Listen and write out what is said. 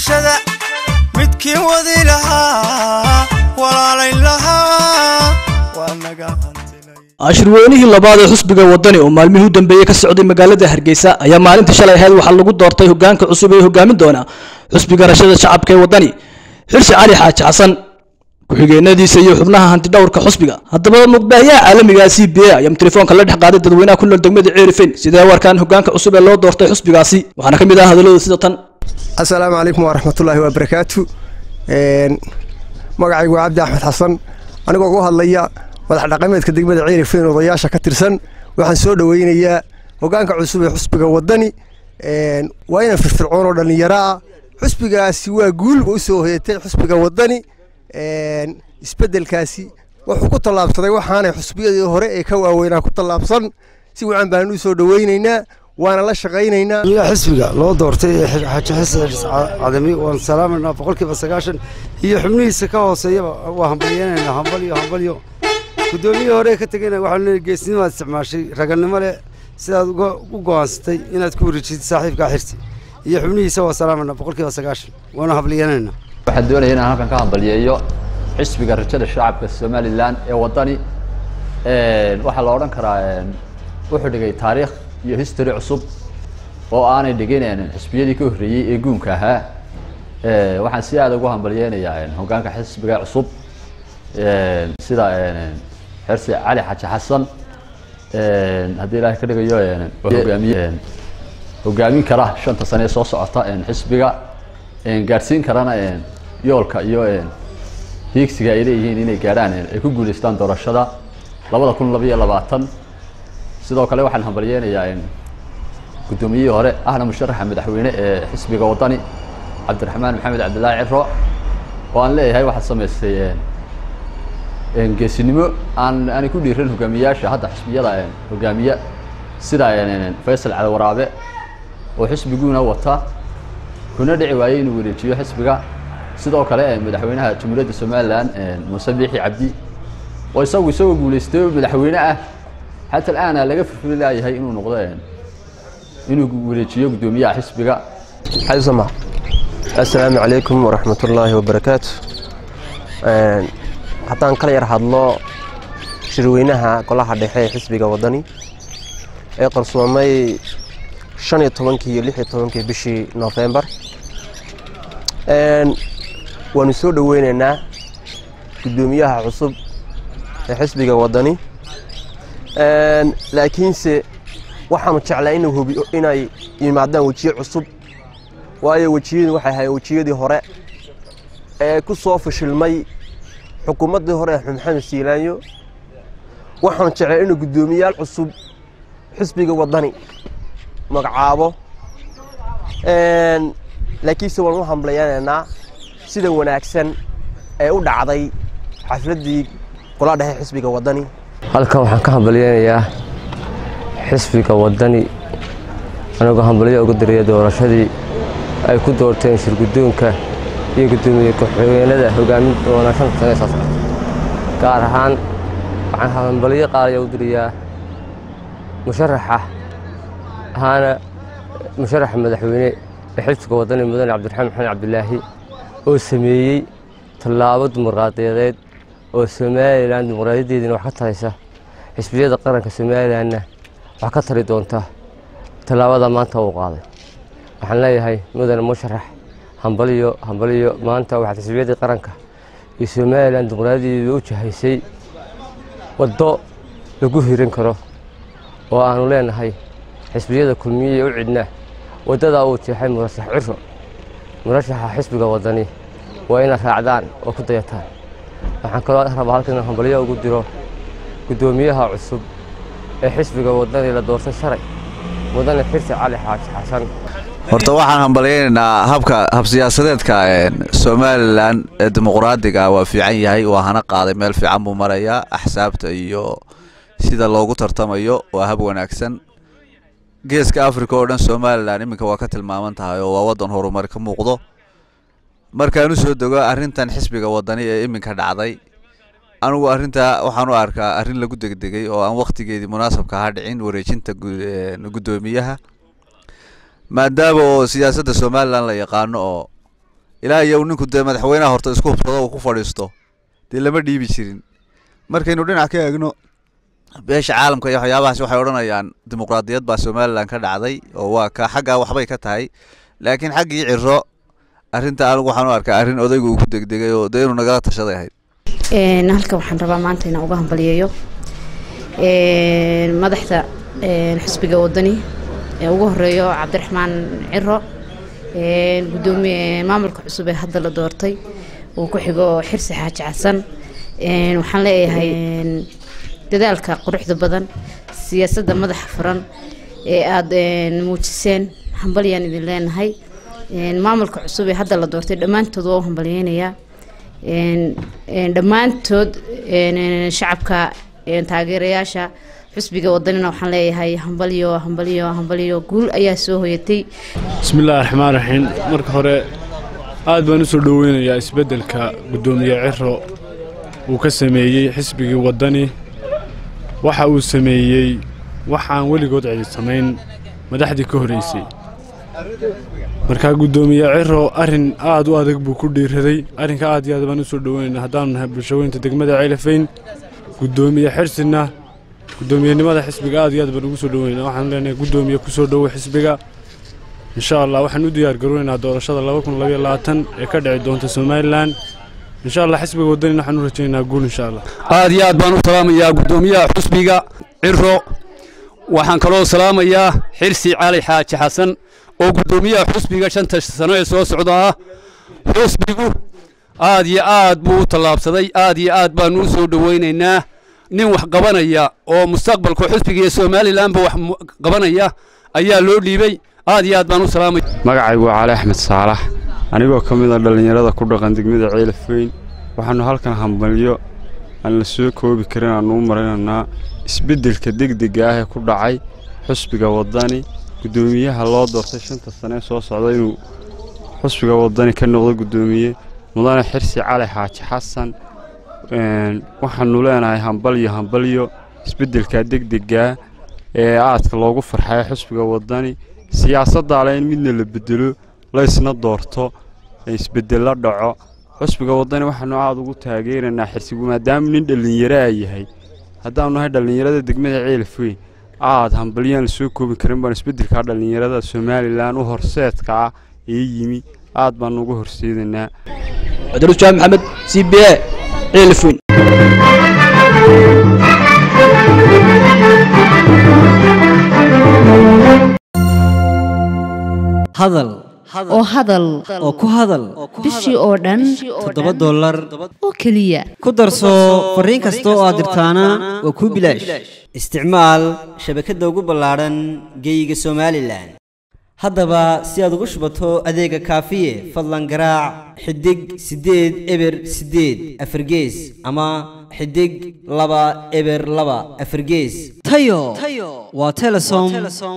bulshada midkii wadi lahaa walaalayn lahaa waa naga ashirweynihii labaad ee xusbiga wadani oo maalmihii u dambeeyey ka socday magaalada hargeysa ayaa maalintii shalay ahayd waxaa lagu doortay hogaanka cusub ee hogaamin doona xusbiga rashada shacabka ee wadani xirsi cali xaaji xasan ku-xigeenadiisa iyo xubnaha hantidhowrka xusbiga haddaba muqbaahiyaha caalamiga c b a ayaa telefoonka la dhex qaaday dadweynaha ku nool degmada ceerifen sidee u arkaan hogaanka cusub ee loo doortay xusbigaasi waxaana ka mid ah hadalladooda sida tan asalaamu calaykum waraxmatullaahi wabarakaatu magacaygu waa cabdi axmed xasan anigoo ugu hadlaya madax dhaqameedka degmada ceerifen odayaasha ka tirsan waxaan soo dhoweynayaa hogaanka cusub ee xusbiga wadani waa inan firfircoon oo dhallinyaro ah xusbigaasi waa guul u soo hoyatay xusbiga wadani isbedelkaasi wuxuu ku tallaabsaday waxaanay xusbiyadii hore ee ka waaweynaa ku tallaabsan si wacan baan u soo dhoweynaynaa waana la shaqaynaynaa xisbiga loo doortay ee xaaji xasan cadami waan salaamaynaa boqolkiiba sagaashan iyo xubnihiisa ka hooseeyaba waa hambalyenaynaa hambalyo hambalyo guddoomiyihii hore ka tegayna waxaan leeyahay geesnimaad isticmaashay raganimo leh sidaad u go'aansatay inaad ku wareejisay saaxiibkaa xirsi iyo xubnihiisa waa salaamaynaa boqolkiiba sagaashan waana hambalyenaynaa waxaan doonaya inaan halkan ka hambalyeeyo xisbiga rajada shacabka somalilan ee wadani waxaa la odhan karaa wuxuu dhigay taariikh iyo history cusub oo aanay dhigin xisbiyadii ka horreeyey ee guunka ahaa waxaan si aada ugu hambalyeynayaa hogaanka xisbiga cusub sida xersi cali xaji xasan haddii ilaahay ka dhigayo hogaamiye hogaamin kara shanta sane ee soo socota xisbiga gaadhsiin karana yoolka iyo hiigsiga ay leeyihiin inay gaadhaan ay ku guuleystaan doorashada labada kun labayo labaatan sidoo kale waxaan hambalyeynayaa guddoomiyihii hore ahna musharaxa madaxweyne ee xisbiga wadani cabdiraxmaan maxamed cabdillaahi ciro oo aan leeyahay waxaad samaystay geesinimo aan aanay ku dhiiran hogaamiyayaasha hadda xisbiyada hogaamiye sida faysal caliwaraabe oo xisbiguuna wata kuna dhici waayey inuu wareejiyo xisbiga sidoo kale madaxweynaha jamhuuriyadda somalilan muuse biixi cabdi oo isagu isagoo guuleystay oo madaxweyne ah xata alaana laga firfiri laayahay inuu noqdo inuu wareejiyo guddoomiyaha xisbiga xaysama assalaamu calaykum waraxmatullaahi wabarakaatu haddaan kala yar hadlo shirweynaha golaha dhexe ee xisbiga wadani ee qarsoomay shan iyo tobankii iyo lix iyo tobankii bishii noofembar waanu soo dhoweynaynaa guddoomiyaha cusub ee xisbiga wadani laakiinse waxaanu jeclaa inuu hubiyo inay yimaadaan wejiye cusub waayo wejiyadu waxay ahayd wejiyadii hore ee ku soo fashilmay xukuumaddii hore ee maxamed siilaanyo waxaanu jeclaa inuu guddoomiyaal cusub xisbiga wadani magacaabo laakiinse waan u hambalyanaynaa sida wanaagsan ee u dhacday xafladdii golaha dhexe xisbiga wadani halkan waxaan ka hambalyeynayaa xisbiga wadani anigoo hambalyo uga dariya doorashadii ay ku doorteen shirguddoonka iyo guddoomiye ku-xigeenada hogaamin doona shanta sane soo socota gaar ahaan waxaan hambalyo qaaliya u diriyaa musharaxa ahaana musharaxa madaxweyne ee xisbiga wadani mudane cabdiraxmaan maxamed cabdilaahi oo sameeyey tallaabo dimuqraadiyadeed oo somalilan dimuqraadiyadeediina wax ka taraysa xisbiyada qaranka somalilanna wax ka tari doonta tallaabada maanta uu qaaday waxaan leeyahay mudane musharax hambaliyo hambaliyo maanta waxaad xisbiyadii qaranka iyo somalilan dimuqraadiyadeeda u jahaysay waddo lagu hirin karo oo aanu leenahay xisbiyada kulmiye u cidna waddadaa uu jeexay murashax ciro murashaxa xisbiga wadani waa inaad raacdaan oo ku dayataan waxaan kaloo rabaa halkan inaan hambalyo ugu diro guddoomiyaha cusub ee xisbiga wadani la doortay shalay mudane xirsi cali xaaji xasan horta waxaan hambalyaynaynaa habka habsiyaasadeedka somalilan ee dimuqraadiga waa fiican yahay waa hana qaaday meel fiican buu marayaa axsaabta iyo sida loogu tartamayo waa hab wanaagsan geeska africa oo dhan somalilan iminka waa ka tilmaaman tahay oo waa waddan horumar ka muuqdo markaan u soo dego arrintan xisbiga wadani ee iminka dhacday anigu arrintaa waxaan u arkaa arrin lagu degdegay oo aan wakhtigeedii munaasabka ha dhicin wareejinta guddoomiyaha maadaama oo siyaasadda somalilan la yaqaano oo ilaa iyo uu ninku dee madaxweynaha horta isku hubsado uu ku fadhiisto dee lama dhiibi jirin markaynu dhinac ka eegno beesha caalamka iyo waxyaabahaas waxay odhanayaan dimuqraadiyad baa somalilan ka dhacday oo waa ka xaggaa waxbay ka tahay laakiin xaggii ciro arrinta anigu waxaan u arkaa arrin odaygu uu ku degdegay oo dee inuu nagala tashaday ahayd halkan waxaan rabaa maanta inaan uga hambaliyeeyo madaxda xisbiga wadani ee ugu horeeyo cabdiraxmaan ciro gudoomiye maamulka cusub ee hadda la doortay uu ku xigo xirsi xaaji xasan waxaan leeyahay dadaalka quruxda badan siyaasadda madaxa furan ee aada muujiseen hambalyaan idin leenahay maamulka cusub ee hadda la doortay dhammaantood waa u hambalyeynayaa dhammaantood shacabka taageerayaasha xusbiga wadanina waxaan leeyahay hambalyo hambalyo hambalyo guul ayaa soo hoyatay bismillahi raxmaan raxiim marka hore aad baan usoo dhoweynayaa isbeddelka guddoomiye ciro uu ka sameeyey xisbigii waddani waxa uu sameeyey waxaan weligood cidi samayn madaxdii ka horreysay markaa guddoomiye ciro arrin aad u adag buu ku dhiiraday arrinka aad iyo aad baan usoo dhoweynaynaa haddaanu nahay bulshaweynta degmada ceelafayn guddoomiye xirsina guddoomiyenimada xisbiga aad iyo aad baan ugu soo dhoweynaynaa waxaan leenahay guddoomiye ku soo dhowo xisbiga insha allah waxaan u diyaar garoonaynaa doorashada laba kun labaiyo labaatan ee ka dhici doonta somalilan insha allah xisbiga waddanina waxaan u rajaynaynaa guul insha allah aad iyo aad baan u salaamayaa guddoomiyaha xusbiga ciro waxaan kaloo salaamayaa xirsi cali xaaji xasan oo guddoomiyaha xusbiga shanta sano ee soo socda ah xusbigu aad iyo aad buu u tallaabsaday aad iyo aad baanu u soo dhowaynaynaa nin wax qabanaya oo mustaqbalka xusbiga iyo somalilanba wax qabanaya ayaa loo dhiibay aad iyo aad baan u salaamay magacaygu waa cali axmed saalax anigoo ka mid a dhallinyarada ku dhaqan degmada ceelafweyn waxaannu halkan hambalyo aan la soo koobi karin aannu u marinaynaa isbeddelka degdega ah ee ku dhacay xusbiga waddani guddoomiyaha loo doortay shanta sane ee soo socda inuu xusbiga waddani ka noqdo guddoomiye mudane xirsi cali xaaji xasan waxaannu leenahay hambalyo hambalyo isbeddelka degdegaa ee aadka loogu farxaya xusbiga waddani siyaasaddaale in midna la bedelo la isna doorto isbeddello dhaco xusbiga waddani waxaannu aad ugu taageeraynaa xirsigu maadaama nin dhallinyaraa yahay haddaannu nahay dhallinyarada degmada ceelafweyn aad hambalyaan la soo koobi karin baan isbeddelkaa dhallinyarada somalilan u horseedka ah ee yimi aad baannu uga horseedaynaa cadarujaam maxamed c b a ceelafweyn hadal oo hadal oo ku hadal bishii oo dhan toddoba dollar oo keliya ku darso fariin kasta oo aad dirtaana waa kuu bilaash isticmaal shabakadda ugu ballaadhan geeyiga somalilan haddaba si aad ugu shubato adeega kaafiye fadlan garaac xidig siddeed eber siddeed afargees ama xidig laba eber laba afargees tayo waa telesom